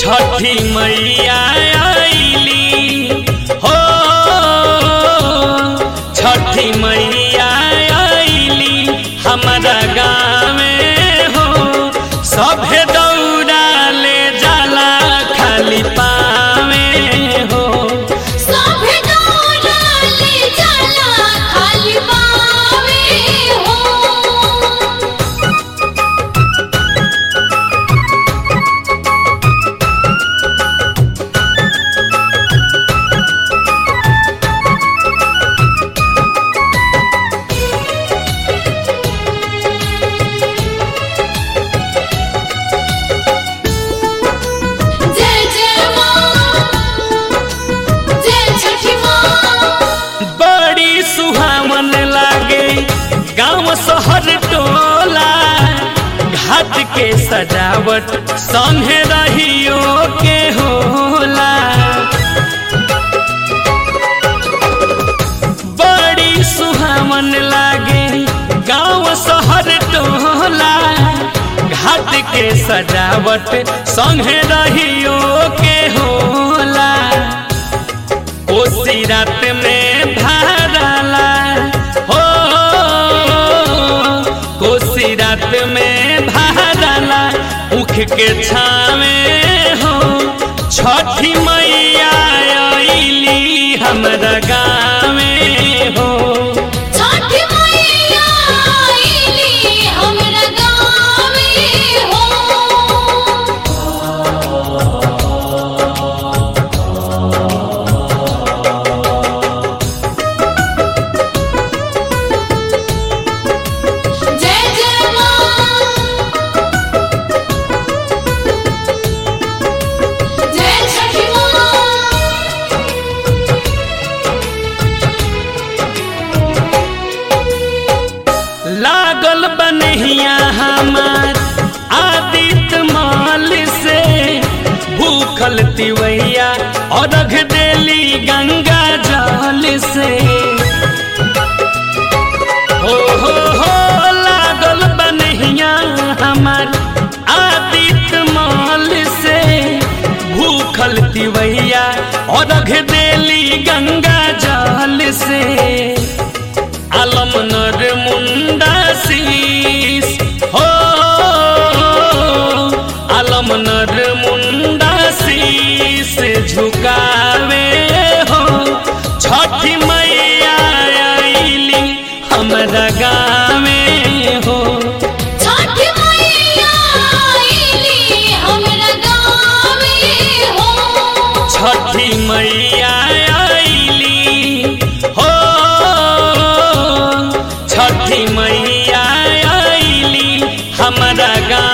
छठी मैया आईली हो छठी मैया आईली हमारा गाँवे हो सभे दौड़ा ले जाला खाली पावे हो सभे दौड़ा ले जाला खाली पावे हो जय जय माँ जय छठी माँ बड़ी सुहावन लागे गांव शहर टोला घाट के सजावट संगे रहियो के होला बड़ी सुहावन लागे गांव शहर टोला घाट के सजावट संगे रहियो के होला कोसी रात में भरला हो कोसी रात में भरला उख के छावे हो छठी मैया आईली हमरा गाँवे हो छठी मैया आईली हमरा गाँवे हो जय जय माँ जय छठी माँ लागल बनहिया हमार आदित्य माल से भूखल तिवैया और रख देली गंगा जल से हो हो हो लागल बनहिया हमार आदित्य माल से भूखल तिवैया और रख देली गंगा जल से आलम नर मुंडा शीस हो आलम नर मुंडा शीस झुकावे हो छठी मैया आईली हमरा गाँवे हो छठी मैया आईली हमरा गाँवे हो छठी मैया आईली हो छठी मैया आईली हमरा गाँव